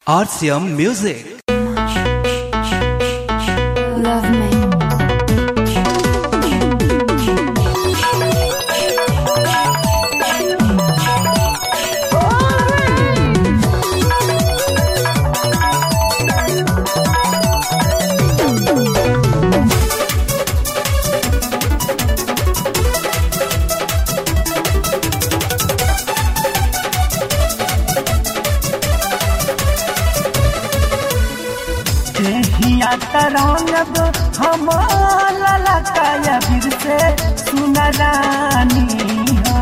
RCM Music. Love me. देहिया तरंगब हमारा लकाया फिर से सुनरानी हो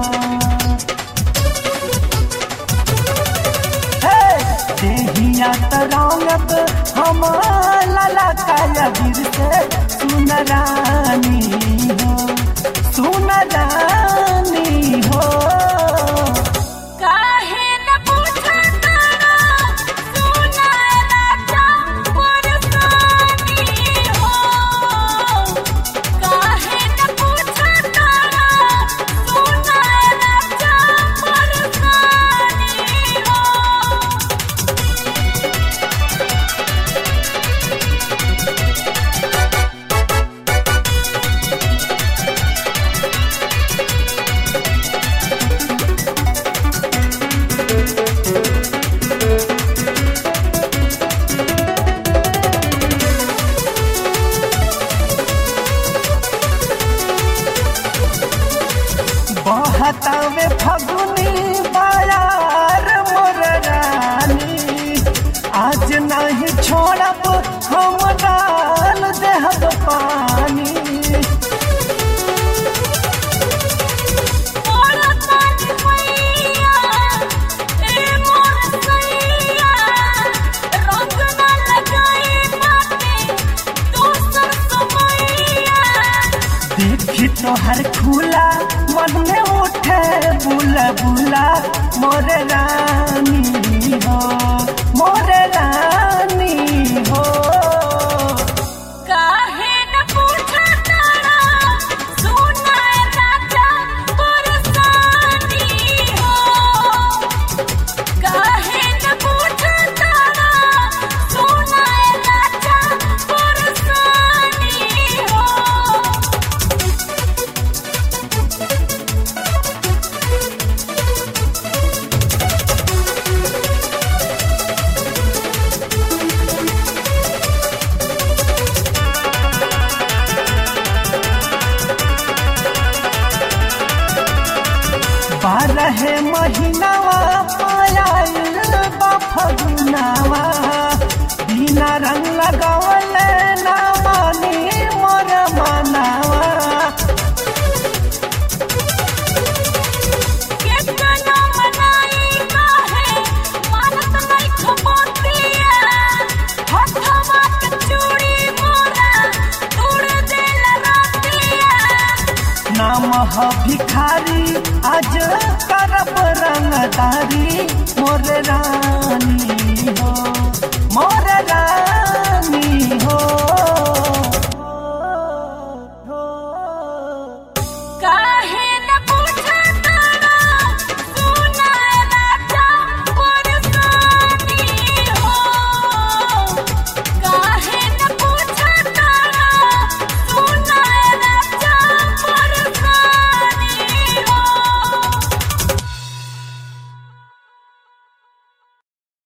हे! देहिया तरंगब हमारा लकाया फिर से सुनरानी हो सुनरानी हो काहे न पूछा तारा सुना राजा परसानी हो काहे न पूछा तारा सुना राजा परसानी हो बहतावे फगुनी बायार मोर रानी आज नहीं छोड़ब हम डाल देहब पानी मोरा ताज मैया ए मोर सैया रंग न लगाए बाटे दोसर समैया देखी तोहर खुला मन में उठे बुला बुला मोर रानी हो मोर रानी हो काहे न पूछा तारा सुना राजा परसानी हो काहे न पूछा तारा सुना राजा परसानी हो बारह महीनावा पायल बा फगुनावा बिना रंग लगावले ना मानी मोर मनावा केतना मनाई काहे मानत नहीं खपतिया हथवा के चूड़ी मोरा उड़ देल रातिया नाम ह भिखारी आज करब रंगदारी